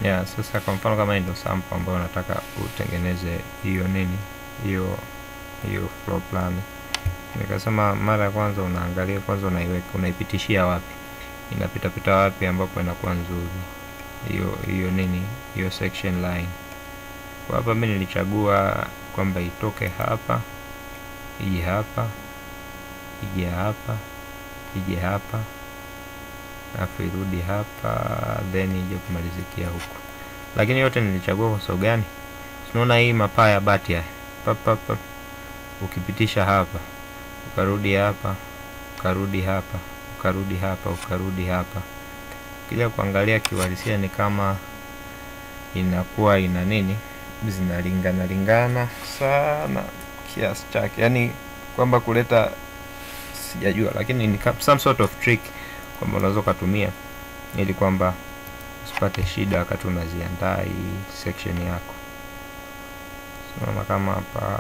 yeah, sasa kwa mfano kama hii ndio sample ambayo unataka utengeneze hiyo nini hiyo hiyo floor plan nikasema mara ya kwanza unaangalia kwanza unaiweka unaipitishia wapi inapitapita wapi ambapo inakuwa nzuri hiyo hiyo nini hiyo section line kwa hapa mi nilichagua kwamba itoke hapa ije hapa ije hapa ije hapa alafu irudi hapa then ije kumalizikia huku lakini yote nilichagua kwa sababu gani tunaona hii mapaa ya bati haya pap, pap, pap. ukipitisha hapa ukarudi hapa ukarudi hapa ukarudi hapa ukarudi hapa ukija kuangalia kiuhalisia ni kama inakuwa ina nini zinalingana lingana sana kiasi chake yaani kwamba kuleta sijajua lakini ni ka- some sort of trick kwamba unaweza ukatumia ili kwamba usipate shida wakati unaziandaa hii section yako unaona kama hapa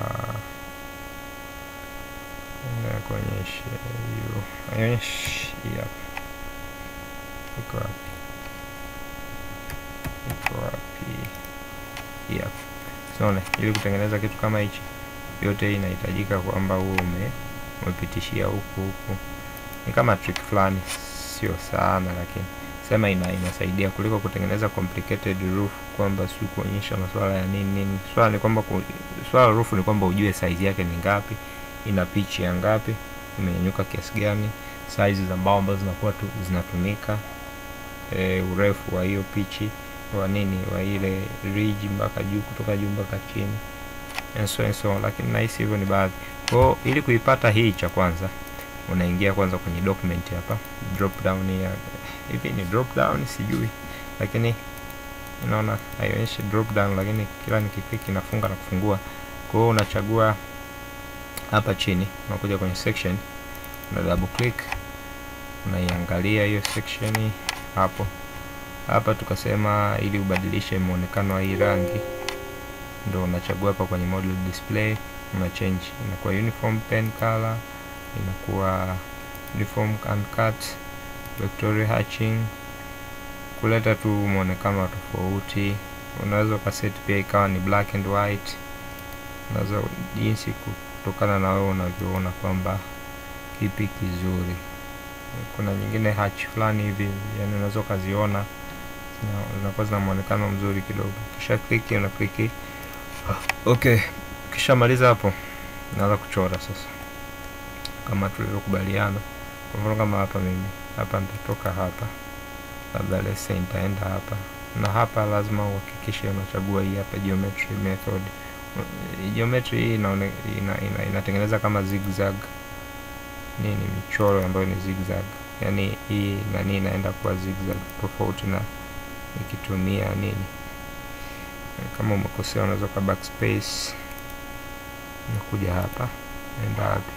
Ngoja kuonyeshe hiyo aionyeshi hii hapa iko wapi iko wapi hii hapa unaona ili kutengeneza kitu kama hichi yote hii inahitajika kwamba huo ume umepitishia huku huku ni kama trick fulani sio sana lakini sema ina inasaidia kuliko kutengeneza complicated roof kwamba si kuonyesha masuala ya nini nini swala ni kwamba ku, swala la roof ni kwamba ujue size yake ni ngapi ina pitch ya ngapi imenyanyuka kiasi gani size za mbao ambazo zinakuwa tu zinatumika e, urefu wa hiyo pichi wa nini wa ile ridge mpaka juu kutoka juu mpaka chini and so and so lakini nahisi hivyo ni baadhi kwao ili kuipata hii cha kwanza unaingia kwanza kwenye document hapa drop down ya hivi ni drop down sijui lakini unaona haionyeshi drop down lakini kila nikiklik inafunga na kufungua kwa hiyo unachagua hapa chini unakuja kwenye section una double click unaiangalia hiyo section hapo hapa tukasema ili ubadilishe muonekano wa hii rangi ndo unachagua hapa kwenye model display una change inakuwa uniform pen color inakuwa uniform uncut vectorial hatching kuleta tu muonekano wa tofauti unaweza ukaset pia ikawa ni black and white unaweza jinsi kutokana na wewe unavyoona kwamba kipi kizuri kuna nyingine hatch fulani hivi yani unaweza ukaziona zina- zinakuwa zina muonekano mzuri kidogo kisha kliki una kliki okay ukishamaliza hapo naanza kuchora sasa kama tulivyokubaliana kwa mfano kama hapa mimi hapa nitatoka hapa labda let's say nitaenda hapa na hapa lazima uhakikishe unachagua hii hapa geometry method Uh, geometry hii inaone, ina, ina, inatengeneza kama zigzag nini michoro ambayo ni zigzag yani hii nani inaenda kuwa zigzag tofauti na nikitumia nini kama umekosea unaweza ka backspace unakuja hapa naenda wapi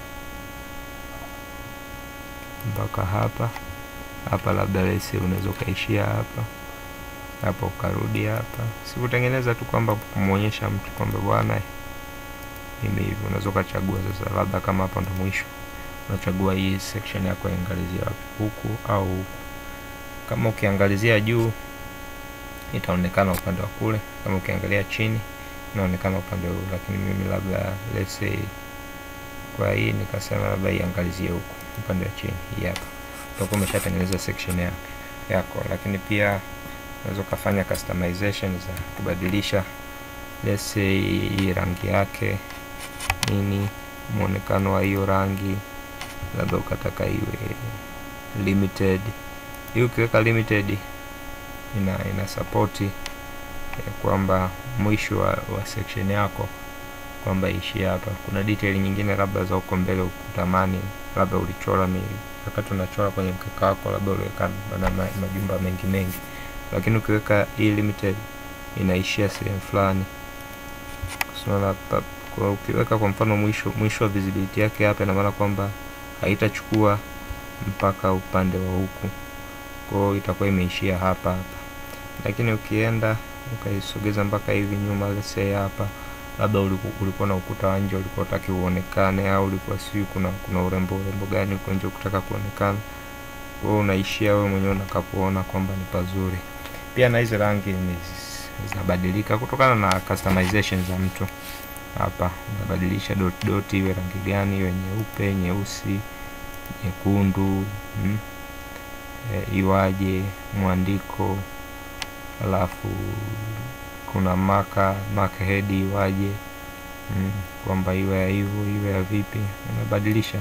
mpaka hapa hapa labda lesi unaweza ukaishia hapa hapa ukarudi hapa sikutengeneza tu kwamba kumwonyesha mtu kwamba bwana mimi hivi unaweza ukachagua sasa labda kama hapa ndo mwisho unachagua hii section yako iangalizia wapi huku au huku kama ukiangalizia juu itaonekana upande wa kule kama ukiangalia chini inaonekana upande huu lakini mimi labda let's say kwa hii nikasema labda iangalizie huku upande wa chini hii hapa utakuwa umeshatengeneza section yako yako lakini pia unaweza ukafanya customization za kubadilisha let's say hii rangi yake nini muonekano wa hiyo rangi labda ukataka iwe limited hii ukiweka limited ina ina sapoti ya kwamba mwisho wa, wa section yako kwamba ishie hapa kuna detail nyingine labda za huko mbele ukutamani labda ulichora mi wakati unachora kwenye mkeka wako labda uliweka na ma- majumba mengi mengi lakini ukiweka hii limited inaishia sehemu fulani unaona hapa kwa ukiweka kwa mfano mwisho mwisho wa visibility yake hapa ina maana kwamba haitachukua mpaka upande wa huku kwa hiyo itakuwa imeishia hapa hapa lakini ukienda ukaisogeza mpaka hivi nyuma let's say hapa labda uliku- ulikuwa na ukuta wa nje ulikuwa utaki uonekane au ulikuwa sijui kuna kuna urembo urembo gani huko nje ukutaka kuonekana kwa hiyo unaishia wewe mwenyewe unakapoona kwamba ni pazuri pia na hizi rangi ni zinabadilika kutokana na customization za mtu hapa unabadilisha dot dot iwe rangi gani iwe nyeupe nyeusi nyekundu mm. e, iwaje mwandiko alafu kuna maka maka head iwaje mm. kwamba iwe ya hivyo iwe ya vipi unabadilisha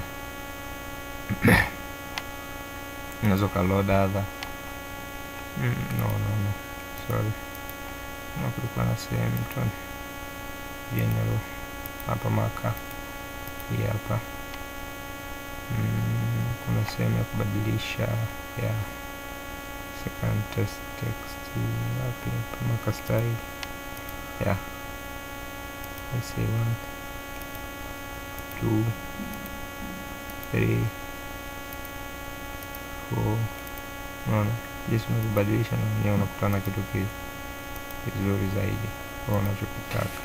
unaweza ukaload other mm, no no no sorry na kulikuwa na sehemu tu general hapa maka hii hapa mm, kuna sehemu ya kubadilisha ya second test text wapi hapa maka style yeah let's say one two three four unaona jinsi unavyobadilisha na mwenyewe unakutana kitu ki- kizuri zaidi kwa unachokitaka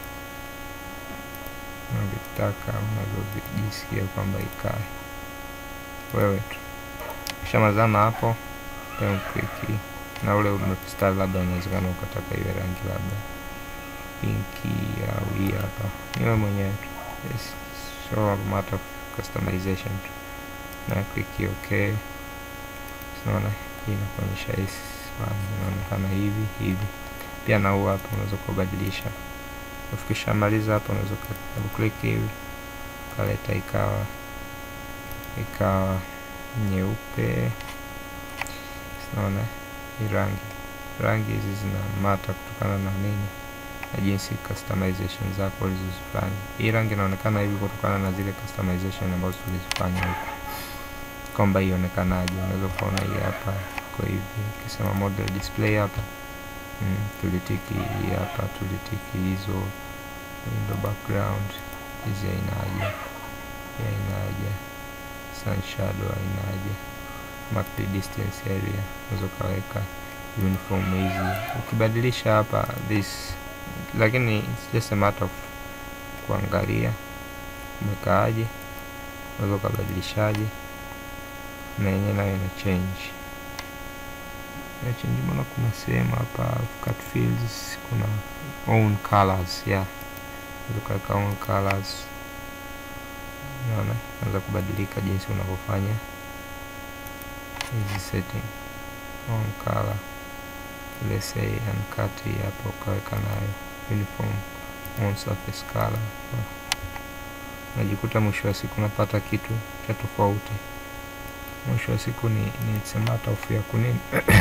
unavyotaka unavyojisikia kwamba ikae wewe tu kishamazana hapo then ukliki na ule mstari labda unawezekana ukataka iwe rangi labda pinki au hii hapa niwe mwenyewe tu yes. so a matter of customization tu na kliki okay sinaona hii inakuonyesha hii inaonekana hivi hivi pia na huu hapa unaweza kubadilisha ufikishamaliza hapa unaweza click hivi ukaleta ikawa ikawa nyeupe sinaona hii rangi rangi hizi zina mata kutokana na nini na jinsi customization zako ulizozifanya hii rangi inaonekana hivi kutokana na zile customization ambazo tulizifanya huku kwamba ionekanaje unaweza kuona hii hapa kwa hivi ukisema model display hapa mm, tulitiki hii hapa tulitiki hizo window background hizi ainaje hii ainaje sun shadow ainaje mark the distance area unaweza ukaweka uniform hizi ukibadilisha hapa this lakini it's just a matter of kuangalia umekaaje unaweza ukabadilishaje na yenyewe nayo ina change ina change mbona kuna sehemu hapa cut fields kuna own colors yeah unaweza ukaweka own colors unaona unaweza kubadilika jinsi unavyofanya hizi setting own color let's say uncut hii hapa ukaweka nayo uniform on surface color unajikuta mwisho wa siku unapata kitu cha tofauti mwisho wa siku ni, ni it's a matter of ya kunini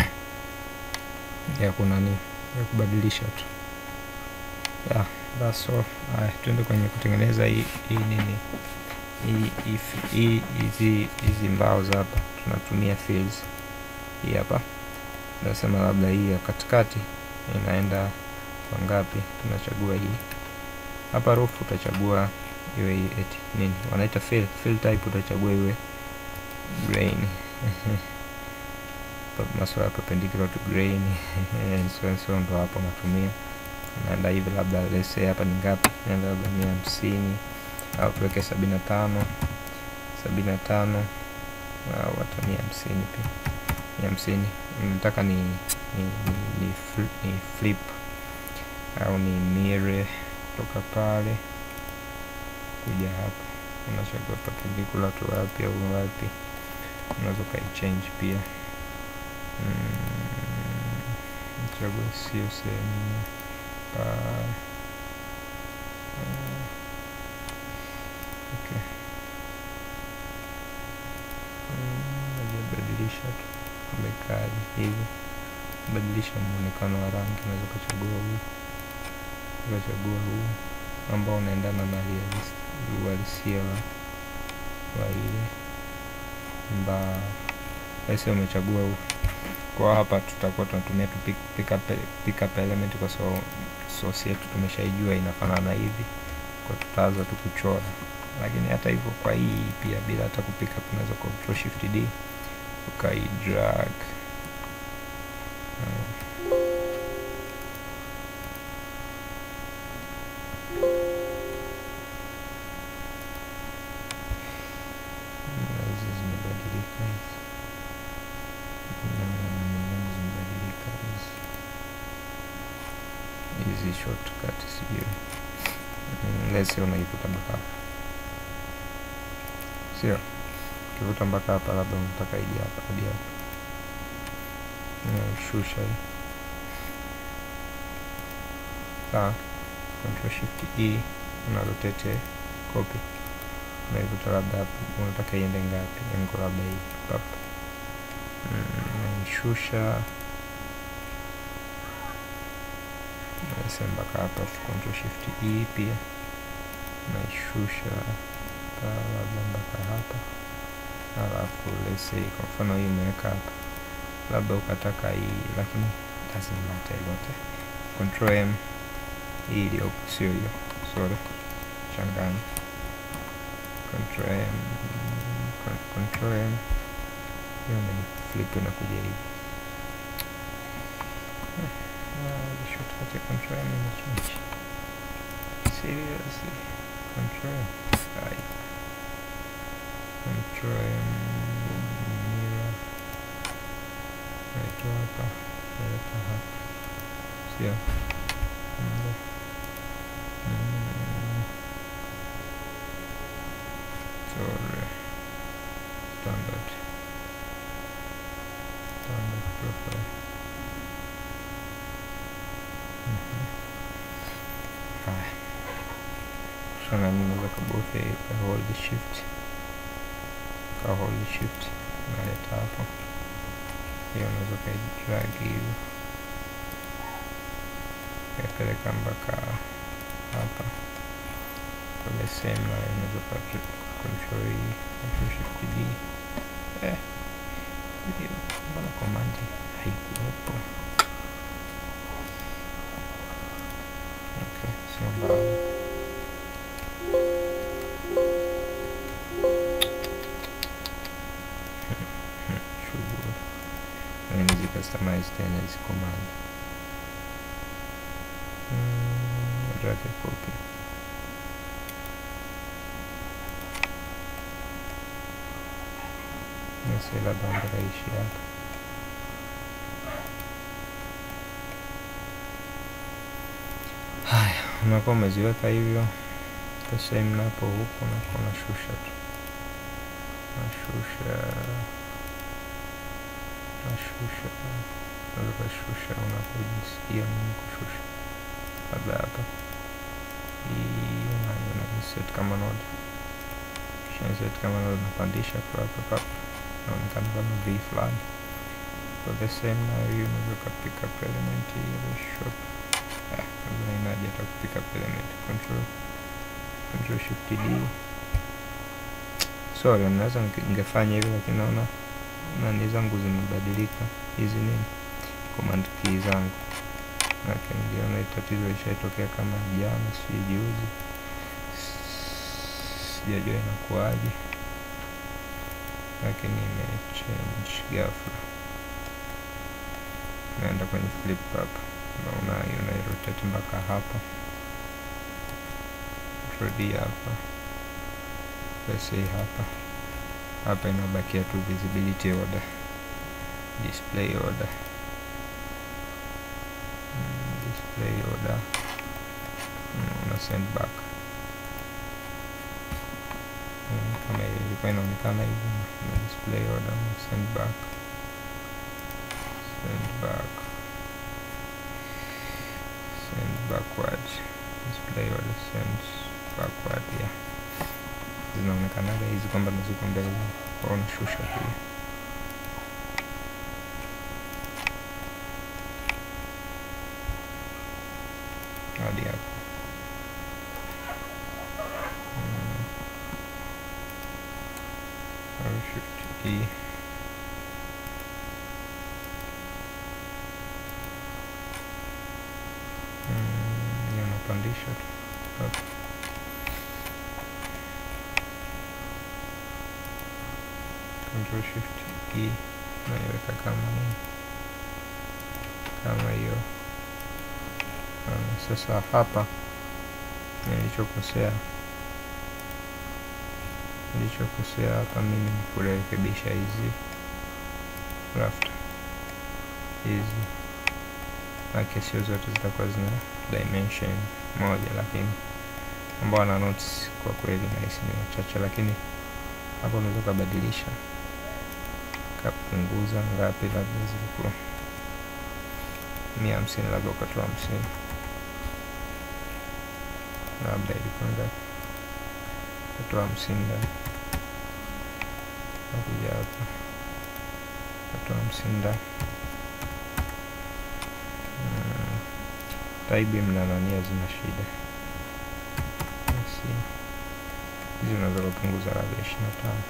ya kunani ya kubadilisha tu yeah, that's all haya tuende kwenye kutengeneza hii hii nini hii hii- hii hizi hizi mbao za hapa tunatumia fields hii hapa tunasema labda hii ya katikati inaenda kwa ngapi tunachagua hii hapa roof utachagua iwe hii eti nini wanaita fill fill type utachagua iwe grain Pa- masuala ya perpendicular to grain and so and so ndo hapo natumia naenda hivi labda let's say hapa ni ngapi naenda labda mia hamsini au tuweke sabini na tano sabini na tano au hata mia hamsini pia mia hamsini nataka ni ni, ni, ni, fl- ni flip au ni mire kutoka pale kuja hapa unachagua perpendicular to wapi au wapi unaweza ukaichange pia mm, chagua sio sehemu pale Mm, okay Mm, najibadilisha tu umekaaji hivi badilisha muonekano wa rangi unaweza ukachagua huu ukachagua huu ambao unaendana na realis- uhalisia wa, wa ile mbao basi umechagua huu kwa hapa tutakuwa tunatumia tu pick, pick, up, pick up element kwa sababu source yetu tumeshaijua inafanana hivi kwa tutaanza tu kuchora lakini hata hivyo kwa hii pia bila hata kupick up unaweza control shift d ukai drag uh, na hizi zimebadilika hizi naona nani zangu zimebadilika hizi hizi shortcut sijui mm, let's say unaivuta mpaka hapa sio ukivuta mpaka hapa labda unataka ije hapa hadi hapa shusha hii sawa control shift e una rotate copy unaivuta labda hapa unataka iende ngapi engo labda hii pap naishusha naise mpaka hapa control shift e pia naishusha labda mpaka hapa alafu let's say kwa mfano hii umeweka hapa labda ukataka hii lakini doesn't matter yote control m hii iliyopo sio hiyo sorry changanya control m control m hiyo ni flip inakuja hivi shortcut ya control m imechange seriously control m Ai. control m mirror naitoa hapa naileta hapa sio Mbe. Mm. sorry standard standard profile Mhm. haya shana ninaweza kabofya hii ka hold shift ka hold shift naleta hapo hiyo unaweza ukaidrag hivi kaipeleka mpaka hapa kwa the same line unaweza uka control hii control shift D eh hiyo mbona command haikuwepo okay sio mbaya shughuli lakini zicustomize tena hizi command Mm, drag a copy nasi labda mpaka ishi hapa haya unakuwa umeziweka hivyo the same napo huku unakuwa unashusha tu nashusha nashusha unaweza ukashusha unapojisikia mimi kushusha labda hapa hii unayo unaiset kama node kishaset kama node unapandisha tu hapa papa inaonekana kama v fulani for the same nayo hii unaweza ukapick up element ile shop labda inaje hata kupick up element control control shift d sorry naweza ningefanya hivyo lakini naona nani zangu zimebadilika hizi nini command key zangu Maana niliona hii tatizo ishaitokea kama jana si juzi sijajua inakuwaje lakini imechange ghafla naenda kwenye flip hapa naona unairotate mpaka hapa rudi hapa basi hapa hapa inabakia tu visibility order display order mm, display order mm, una send back mm, kama ilikuwa inaonekana hivi na display order una send back send back send backward display order send backward yeah zinaonekanaga hizi kwamba naziko mbele kwao nashusha pia hadi hapo Mm. Au shift E Mm, hiyo napandisha tu hapa control shift E naiweka kama hii kama hiyo Um, sasa hapa nilichokosea nilichokosea hapa mimi ni kurekebisha hizi rafta hizi make sio zote zitakuwa zina dimension moja, lakini ambao wana notes kwa kweli nahisi ni wachache, lakini hapo unaweza ukabadilisha kapunguza ngapi, labda zilikuwa mia hamsini, labda ukatoa hamsini, labda ilikuwa ngapi, ukatoa hamsini ndani, nakuja hapa ukatoa hamsini ndani taibi mnanania zina shida basi hizi unaweza kupunguza labda ishirini na tano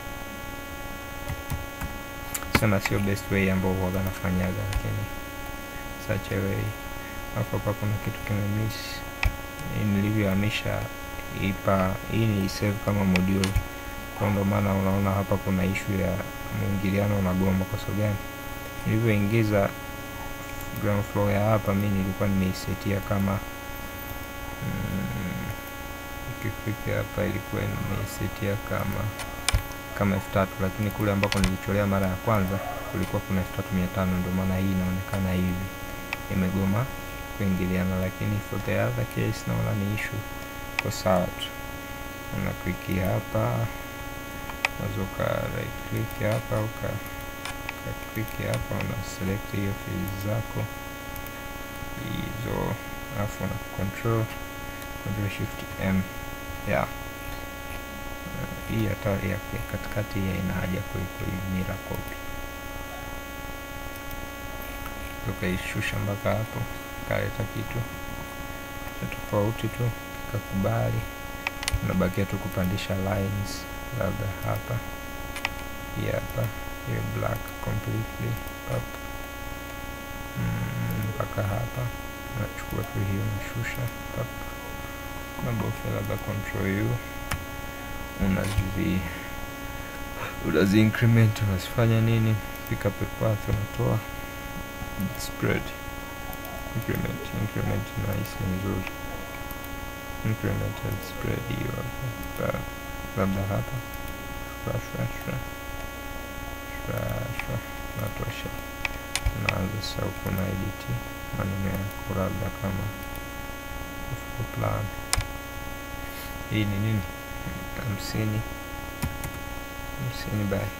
sema sio best way ambao huwaga nafanyaga lakini such a way hapo hapa kuna kitu kimemiss nilivyohamisha ipa hii ni save kama module kwa ndo maana unaona hapa kuna ishu ya mwingiliano unagoma kwa sababu gani nilivyoingiza ground floor ya hapa mi nilikuwa nimeisetia kama mm, ikifika hapa ilikuwa nimeisetia kama kama elfu tatu lakini kule ambako nilicholea mara ya kwanza kulikuwa kuna elfu tatu mia tano ndio maana hii inaonekana hivi imegoma kuingiliana lakini for the other case naona ni issue kwa sawa tu una kliki hapa unaweza uka right click hapa uka kliki hapa una select hiyo fields zako hizo alafu una control control shift m yeah Uh, hii hata ya ya katikati hii haina haja kuiko hii mira copy tukaishusha mpaka hapo kaleta kitu cha tofauti tu kikakubali unabakia tu kupandisha lines labda hapa hii hapa hiyo black completely up mm, mpaka hapa unachukua tu hiyo unashusha up unabofya labda control u unazi unazi increment unazifanya nini pick up a path unatoa spread increment increment nice nzuri increment and spread hiyo hapa labda hapa shwa shwa shwa shwa shwa natosha unaanza sasa huku na edit maneno yako labda kama full plan hii ni nini hamsini hamsini by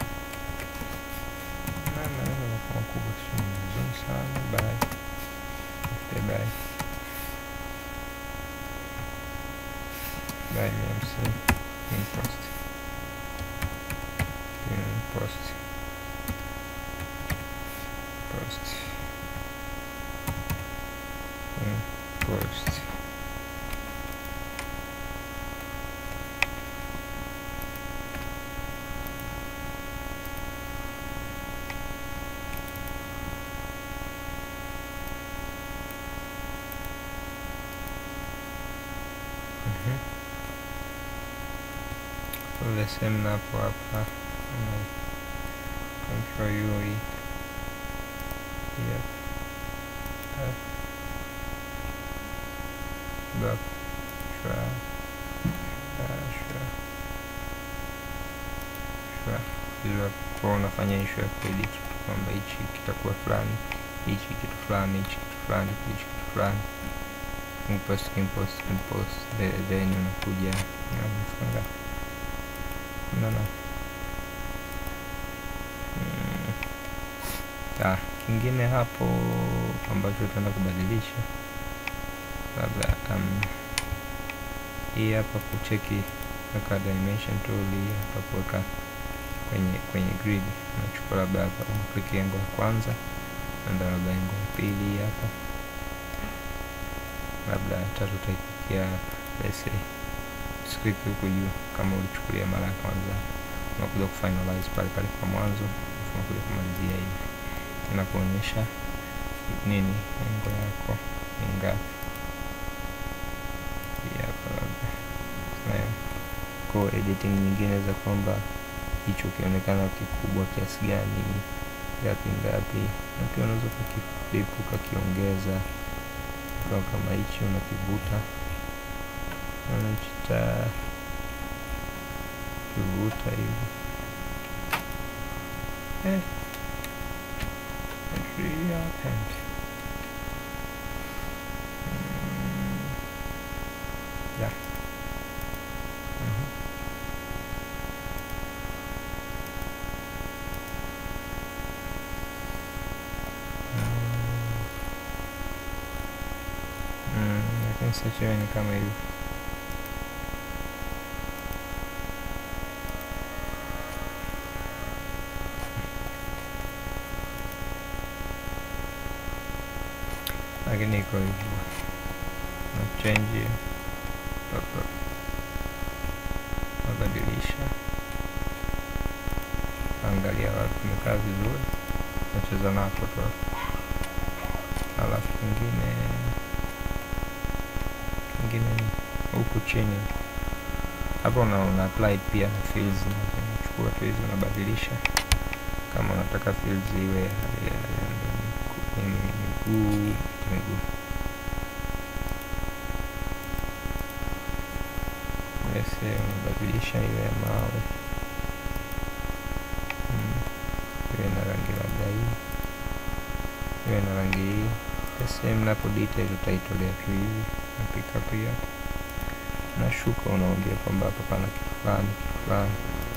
maneno yanakuwa makubwa sio mzuri sana by fifty by by mia hamsini impost impost post impost Mhm. So the same na hapo hapa una control U hii yep. Up. Back. Shwa. Shwa. Shwa. Shwa. Hilo kwa unafanya issue ya kuedit tu kwamba hichi kitakuwa fulani hichi kitu fulani hichi kitu fulani hichi kitu fulani impost impost impost the- then unakuja na unafunga unaona Mm. Ah, kingine hapo ambacho utaenda kubadilisha labda um, hii hapa kucheki weka dimension tool hii hapa kuweka kwenye kwenye grid unachukua labda hapa click engo ya kwanza naenda labda engo ya pili hii hapa labda tatu utaikia lese click huku juu kama ulichukulia mara ya kwanza unakuja kufinalize pale pale kwa mwanzo alafu unakuja kumalizia hivi inakuonyesha nini engo yako ni ngapi Hii hapa labda nayo ko editing nyingine za kwamba hicho ukionekana kikubwa kiasi gani ngapi ngapi na pia unaweza ukakiflip ukakiongeza kwa kama hichi unakivuta unachita kivuta hivi eh. It really happened. Mm. search iwe ni kama hivyo lakini iko hivyo na change hapa nabadilisha angalia wapi tumekaa vizuri nacheza nako tu hapo. alafu kingine kingine ni huku chini hapa una, una apply pia na fields unachukua tu hizi unabadilisha kama unataka fields iwe ya- ya- ya miguu miguu Ese unabadilisha iwe ya mawe mm. iwe na rangi labda hii iwe na rangi hii the same napo detail utaitolea tu hivi na pick up hii hapa nashuka unaambia kwamba hapa pana kitu fulani kitu fulani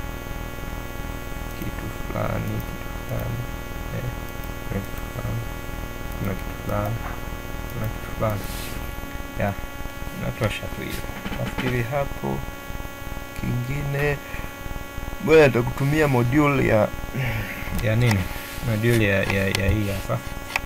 kitu fulani kitu fulani eh, kuna kitu fulani kuna kitu fulani kuna kitu fulani ya natosha tu hiyo nafikiri hapo kingine ngoja nitakutumia module ya ya nini module ya, ya, ya hii hapa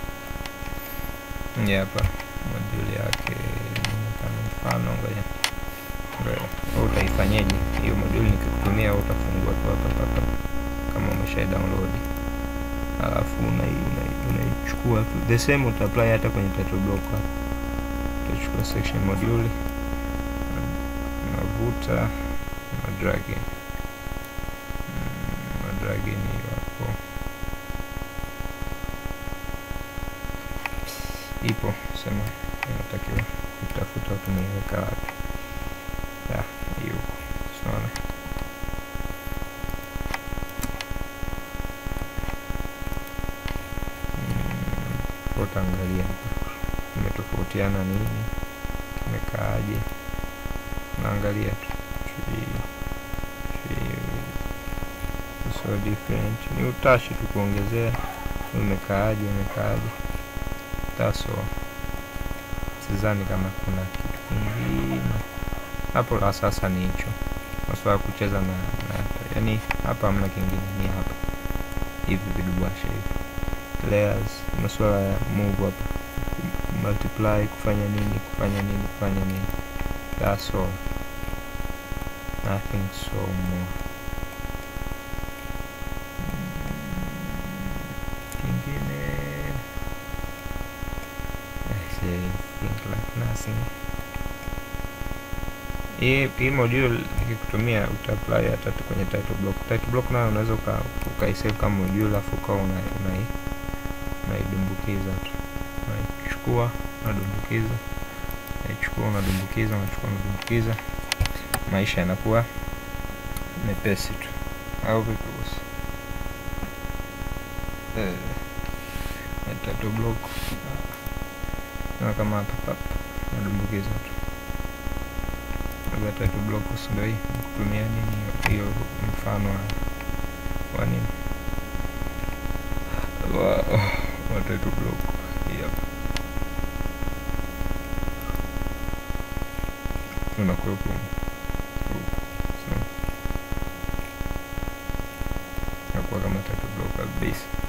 hii hapa module yake inaonekana mfano ngoja ngoja wewe utaifanyaje hiyo module nikikutumia wewe utafungua tu hapa hapa kama umesha download alafu unai- unai- unaichukua tu the same uta apply hata kwenye title block hapa utachukua section module unavuta na drag in Mm, na drag in hiyo hapo ipo sema inatakiwa kutafuta tumeiweka wapi ya hiyo huko unaona Mm, utaangalia hapa imetofautiana nini kimekaaje naangalia tu Tree- tree with- so different ni utashi tu kuongezea umekaaje umekaaje taso sidhani kama kuna kitu kingine hapo la sasa ni hicho maswala ya kucheza na, na yani hapa hamna kingine ni hapa hivi vidubwasha hivi layers maswala ya move hapa ku- multiply kufanya nini kufanya nini kufanya nini that's all nothing so more kingine I say think like nothing hii hii module nikikutumia utaapply hata tu kwenye title block title block nayo unaweza uka ukaisave kama module alafu ukawa una, unai unaidumbukiza tu unaichukua unadumbukiza unaichukua unadumbukiza unachukua unadumbukiza maisha yanakuwa mepesi tu au vipi bosi eh, ya title block na kama hapa papa nadumbukiza tu labda title block si ndio hii kutumia nini hiyo mfano wa, wa nini wa, wa title block hii hapa unakuwepo huku so, nakuwa kama title block at base